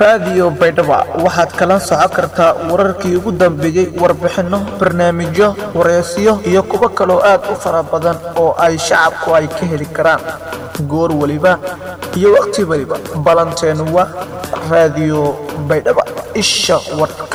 raadiyo baydhaba waxaad kala socon kartaa wararkii ugu dambeeyey warbixinno barnaamijyo wareysiyo iyo kuwo kaloo aad u fara badan oo ay shacabku ay ka heli karaan goor weliba iyo waqti weliba ballanteenu waa raadiyo baydhaba isha warka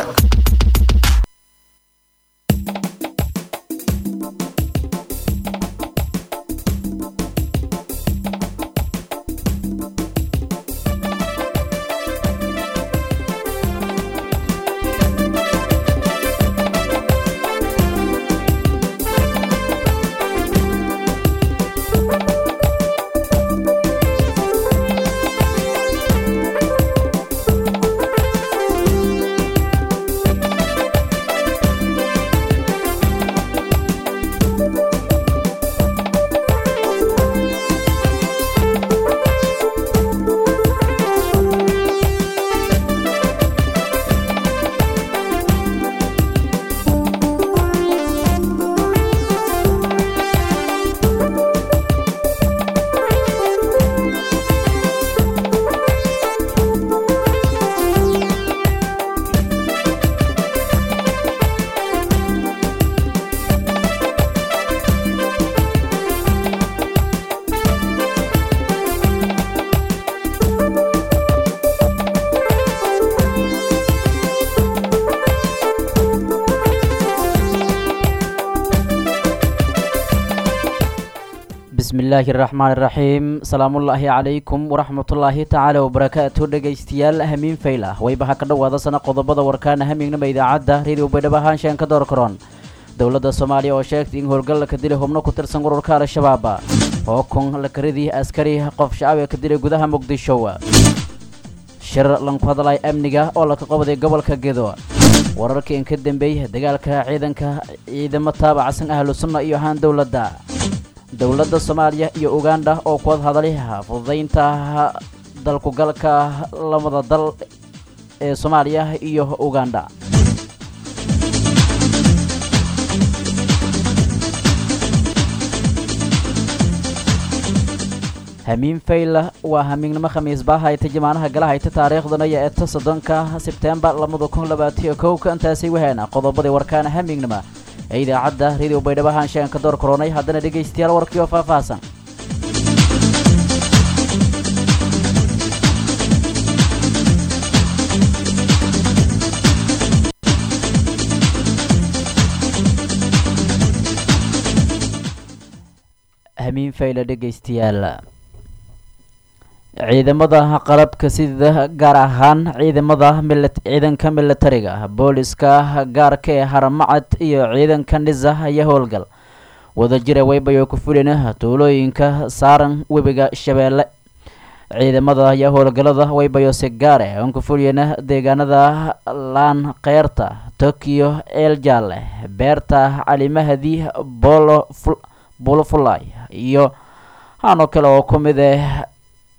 bismillaahi raxmaan iraxiim salaamullaahi calaykum waraxmatullaahi tacaala wabarakaatu dhegaystayaal hamiin fayl ah waybaha ka dhowaada sana qodobada warkaana hamiignama idaacadda reediyo baydhabo ahaanshaan ka door karoon dowladda soomaaliya oo sheegtay in howlgal la ka dilay xubno ku tirsan ururka al-shabaab hookon lakaridii askari qof shacab ee ka dilay gudaha muqdisho shir lanku hadlay amniga oo laka qabday gobolka gedo wararkii in ka dambeeyay dagaalka ciidanka ciidamo taabacsan ahlu sunna iyo ahaan dowladda dowladda soomaaliya iyo uganda oo kuwad hadalay fududaynta dalkugalka lamada dal ee soomaaliya iyo uganda hamiin fayla waa hamiignimo khamiis baa hayta jamaanaha gala hayta taariikhdana iyo eeta soddonka sebtembar labada kun labaatiyo kowka intaasay wahaana qodobadii warkaana hamiignima ee idaacadda reediyo baydhabo ahaanshaan ka door koronay haddana dhegaystayaal warkii oo faahfaahsan hamiin fayla dhegaystayaal ciidamada qalabka sida gaar ahaan ciidamada ciidanka militariga booliska gaarka ee haramacad iyo ciidanka nisa ayaa howlgal wadajira waybayo ku fulina tuulooyinka saaran webiga shabeelle ciidamada ayaa howlgalada waybayo si gaare aan ku fuliyana deegaanada laan keyrta tokiyo eeljaalle beerta calimahadi bolo bolofulay iyo hanoo kale oo ku mid ah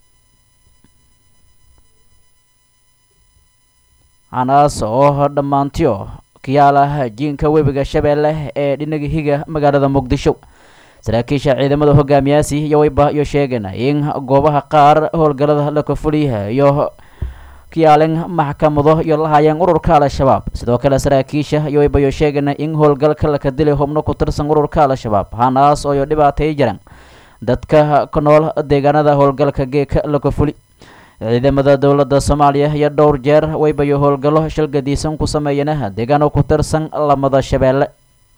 hanaas oo dhammaantiyo kayaala jiinka webiga shabeelle ee dhinaga higa magaalada muqdisho saraakiisha ciidamada hogaamiyaasi iyo wayba iyo sheegeen in goobaha qaar howlgalada la kafuliya iyo kayaalin maxkamado iyo lahaayeen ururka al-shabaab sidoo kale saraakiisha iyo wayba iyo sheegeen in howlgalka laka dilay xubno ku tirsan ururka al-shabaab hanaas oo dhibaatay jiraan dadka ku nool deegaanada howlgalka geeka la kafuli ciidamada dowladda soomaaliya iyo dhowr jeer waybayo howlgallo shalgadiisan ku sameeyana deegaano ku tirsan lamada shabeelle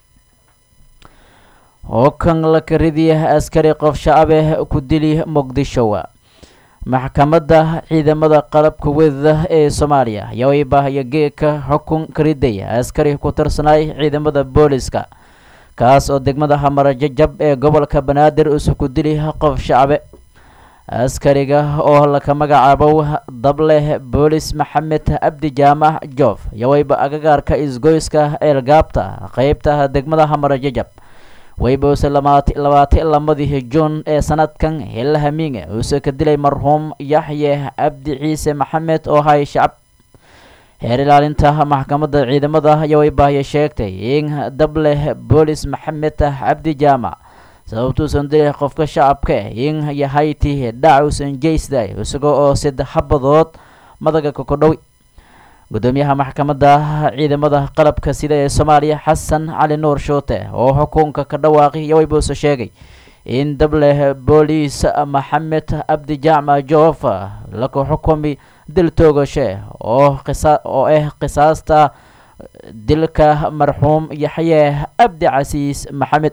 hookan lakaridii askari qof shacabeh ku dili muqdisho maxkamadda ciidamada qalabka wedada ee soomaaliya ayaa waybahaya geeka xukun kariday askari ku tirsanaay ciidamada booliska kaas oo degmada hamara jajab ee gobolka banaadir isu ku dili qof shacabe askariga oo laka magacaabo dableh boolis maxamed cabdi jaamac joof yowayba agagaarka isgoyska eelgaabta qeybta degmada hamara jajab waybouse labaati lamadii juun ee sanadkan hilla hamiinge uuse ka dilay marxuum yaxye cabdi ciise maxamed oo hay shacab heer ilaalinta maxkamadda ciidamada yowaybaahya sheegtay in dableh boolis maxamed cabdi jaamac sababtuusan dilay qofka shacabka in yahayti dhacuusan jeysday isagoo oo saddex habadood madaga kokodhowi gudoomiyaha maxkamadda ciidamada qalabka sida ee soomaaliya xasan cali nuur shuute oo xukunka ka dhawaaqi yowaybuuse sheegay in dableh booliis maxamed abdi jacma joof laku xukumi dil toogashe oo oo ah qisaasta dilka marxuum yaxye abdi casiis maxamed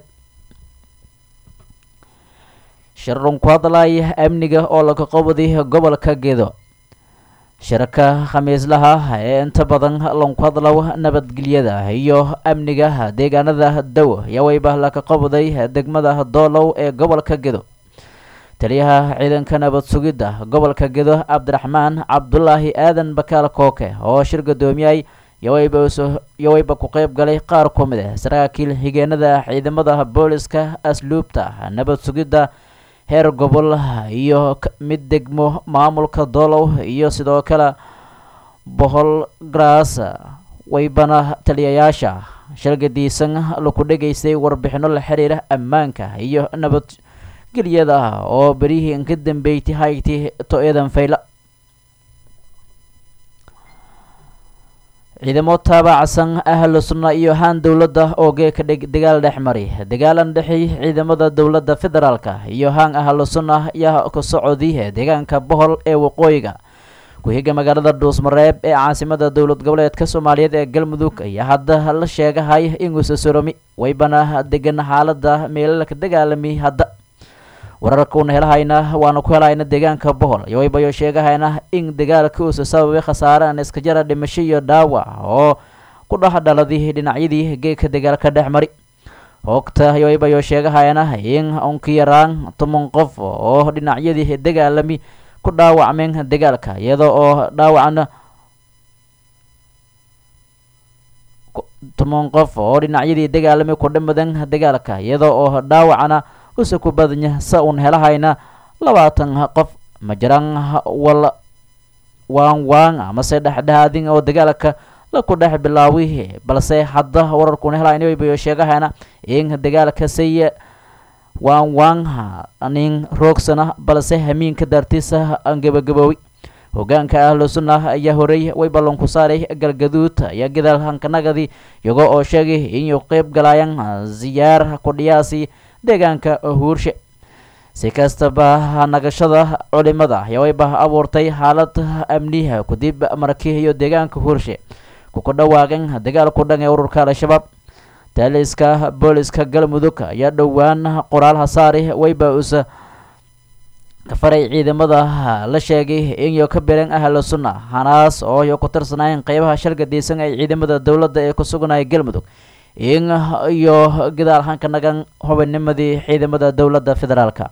shirun ku hadlay amniga oo laga qabday gobolka gedo shirka khamiislaha ee inta badan lanku hadlow nabadgelyada iyo amniga deegaanada dow yawayba laka qabday degmada doolow ee gobolka gedo taliyaha ciidanka nabad sugidda gobolka gedo cabdiraxmaan cabdulaahi aadan bakaal kooke oo shir gudoomiyay yawayba ku qeyb galay qaar ku mid ah saraakiil xigeenada ciidamada booliska asluubta nabad sugidda heer gobol iyo mid degmo maamulka doolow iyo sidoo kale bohol gras waybana taliyayaasha shalgadiisan laku dhegaystay warbixino la xiriira ammaanka iyo nabadgelyada oo berihii ka dambeeytay hayti to-yadan fayla ciidamo taabacsan ahlu sunna iyo haan dowladda oo geeka dagaal dhex mari dagaalan dhexi ciidamada dowladda federaalka iyo haan ahlu sunna ayaa ka socodi deegaanka bohol ee waqooyiga ku-higa magaalada dhuusmareeb ee caasimada dowlad goboleedka soomaaliyeed ee galmudug ayaa hadda la sheegahay inuusa soromi waybana degan xaalada meelalka dagaalami hadda wararkuuna helahayna waana ku helayna deegaanka bohol yowaybayo sheegahayna in dagaalka uusa sababay khasaare aan iska jara dhimasho iyo dhaawac oo ku dhex dhaladay dhinacyadii geedka dagaalka dhex mari hoogta yowaybayo sheegahayna in unka yaraan toban qof oo dhinacyadii dagaalami ku dhaawacmeen dagaalka iyada oo dhaawacna toban qof oo dhinacyadii dagaalami ku dhimadan dagaalka iyada oo dhaawacna usa ku badanya sa uun helahayna labaatan qof ma jiraan wal waan waan amase dhexdhexaadin oo dagaalka laku dhex bilaawi balse hadda wararkuuna helayna waybayo sheegahayna in dagaalka say waan waan nin roogsana balse hamiinka dartiisa aan gabagaboowi hogaanka ahlu sunna ayaa horey way ballan ku saaray galgaduud ayaa gadaal hankanagadi iyagoo oo sheegay inuu qeyb galayaan ziyaar kudhiyaasi deegaanka huurshe si kastaba nagashada culimada yawayba abuurtay xaalad amniha kadib markii iyo deegaanka huurshe kuku dhawaaqeen dagaal ku dhan ee ururka al-shabaab taaliska booliska galmudug ayaa dhowaan qoraal hasaari wayba usa kafaray ciidamada la sheegay inyo ka bireen ahlu sunna hanaas oo iyo ku tirsanaayeen qeybaha shalgadaysan ee ciidamada dowladda ee ku suganaya galmudug in iyo gadaal hanka nagan hubinnimadii ciidamada dowladda federaalka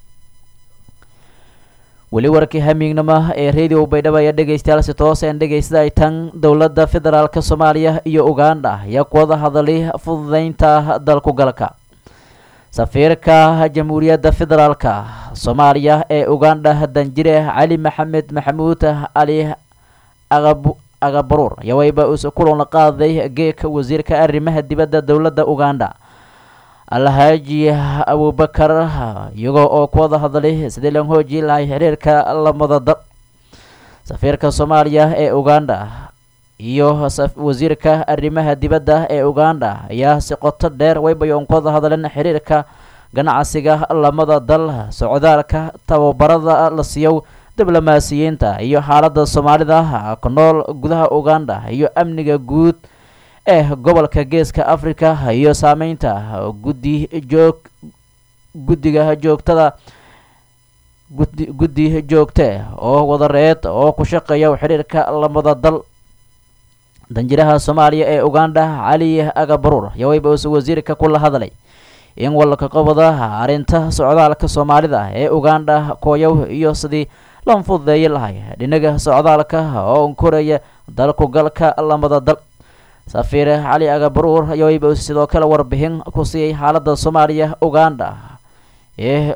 weli warkii hamiignimo ee radio baydhabo ayaa dhegeystayaal si toos aan dhegeysada ay tan dowladda federaalka soomaaliya iyo uganda ayaa ku wada hadalay fududeynta dalku galka safiirka jamhuuriyadda federaalka soomaaliya ee uganda danjire cali maxamed maxamuud cali aqabu agabaruur ayaa wayba uus kulan qaaday geeka wasiirka arrimaha dibadda dowladda uganda alhaaji abubakar iyagoo oo ku wada hadlay sidii lan hooji lahay xiriirka lamada dal safiirka soomaaliya ee uganda iyo wasiirka arrimaha dibadda ee uganda ayaa si qoto dheer waybayoon ku wada hadleen xiriirka ganacsiga lamada dal socdaalka tababarada la siiyo diblomaasiyiinta iyo xaaladda soomaalida ku nool gudaha uganda iyo amniga guud ee gobolka geeska africa iyo saameynta guddi joog guddiga joogtada gudi guddi joogte oo wadareed oo ku shaqeeya xiriirka lamada dal danjiraha soomaaliya ee uganda cali agabaruur yawayba uuse wasiirka kula hadlay in walka qabada arrinta socdaalka soomaalida ee uganda kooyow iyo sidii lan fududeeyi lahay dhinaga socdaalka oo unkoraya dalku galka lamada dal safiir cali agabaruur yawayba uuse sidoo kale warbixin ku siiyey xaaladda soomaaliya uganda ee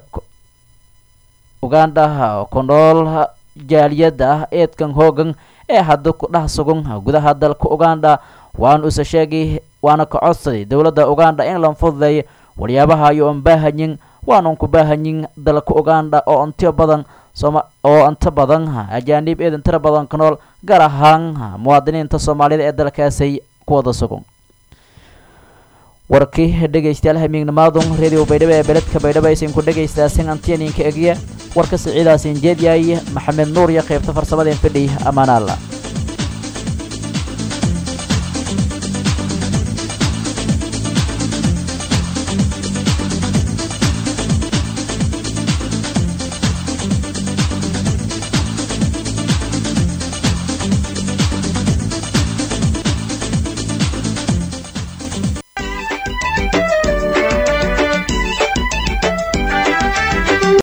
uganda ku nool jaaliyadda eedkan hoogan ee hadda ku dhex sugan gudaha dalka uganda waana use sheegay waana ka codsaday dowladda uganda in lan fududeeyo waxyaabaha iyo on baahanyin waanan ku baahanyin dalka uganda oo ontiyo badan oo inta badan ajaanib eedan tira badan ka nool gaar ahaan muwaadiniinta soomaalida ee dalkaasay ku wada sugan warkii dhegaystayaal hamiignamaadun radio baydhabo ee beledka baydhabo aysan ku dhagaystaasin antiyaninka egya warka siciidaasin jeedyahay maxamed nuur iyo qaybta farsamadeen fidhiy ammaan alla